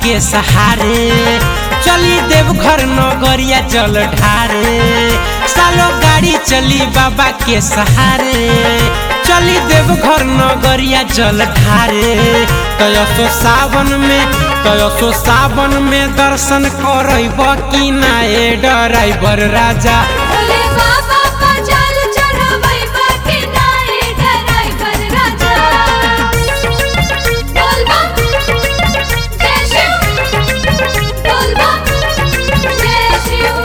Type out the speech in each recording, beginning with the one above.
के सहारे चली देवघर नगरिया जल ढारे सालो गाड़ी चली बाबा के सहारे चली देवघर नगरिया जल ढारे तयसो सावन में तयसो सावन में दर्शन करब कि ना ए डराइबर राजा भोले बाबा का जल चढ़ावै बाकी नारे ड्राइवर राजा बोल बम जय शिव बोल बम जय शिव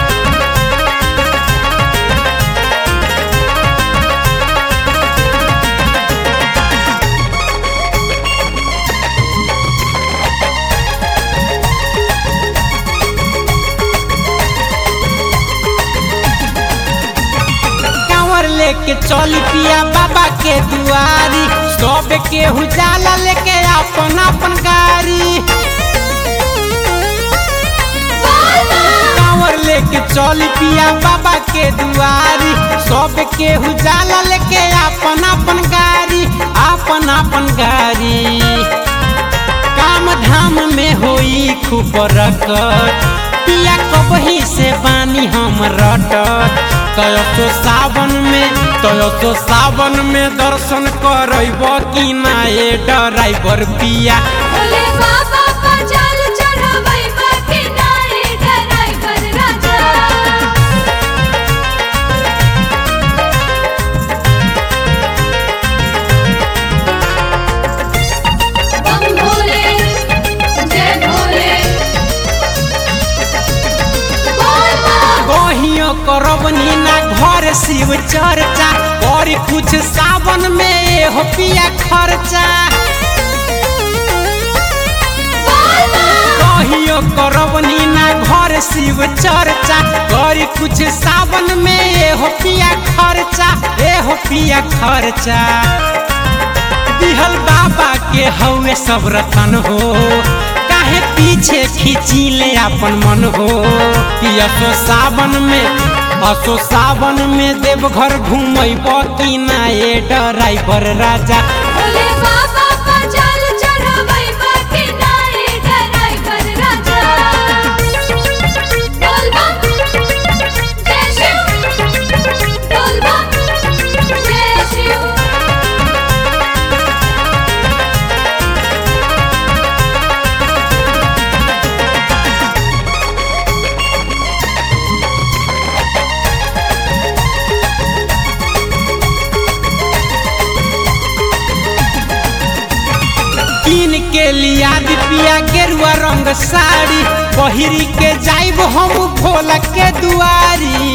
कांवर लेके चली पिया बाबा के दुआरी सब के उजाला लेके अपन अपन गाड़ी कांवर लेके चली पिया बाबा के दुआरी सब के उजाला लेके अपन अपन गाड़ी अपन अपन गाड़ी काम धाम में होई खूब रकत पिया कबही से बानी हम रटत तयसो सावन में तयसो सावन में दर्शन करब कि ना ए डराइबर पिया भोले बाबा का जल चढ़ावै बाकी नारे ड्राइवर राजा बम भोले जय भोले बोल बम कहियो करब नीना घर शिव चर्चा और कुछ सावन में एहो पिया खर्चा कहियो करब नीना घर शिव चर्चा करी कुछ सावन में एहो पिया खर्चा एहो पिया खर्चा दिहल बाबा के हौवे सब रतन हो काहे पीछे खींची ले अपन मन हो कि असो सावन में असो सावन में देवघर घूमब कि ना ए डराइवर राजा भोले बाबा का जल चढ़ावै बाकी नारे ड्राइवर राजा बोल बम जय शिव बोल बम जय शिव कीन के लिया दिपिया गेरुआ रंग साड़ी पहिरी के जाइब हम भोला के दुआरी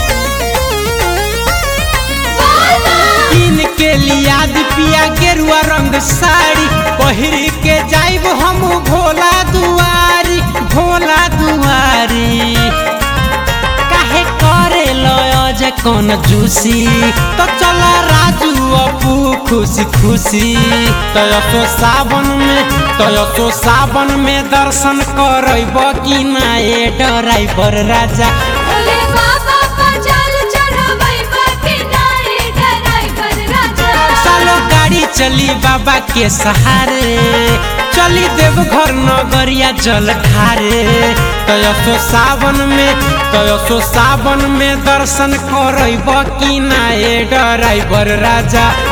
कीन के लिया दिपिया गेरुआ रंग साड़ी पहिरी के जाइब हम भोला दुआरी भोला दुआरी काहे करे लय कौन जूसी तो चल राजू अपू खुशी खुशी तयसो सावन में तयसो सावन में दर्शन करब कि ना ए डराइवर राजा भोले बाबा का जल चढ़ावै बाकी नारे ड्राइवर राजा सालो गाड़ी चली बाबा के सहारे चली देवघर नगरिया जल ढारे तयसो सावन में तयसो सावन में दर्शन करब कि ना ए डराइवर राजा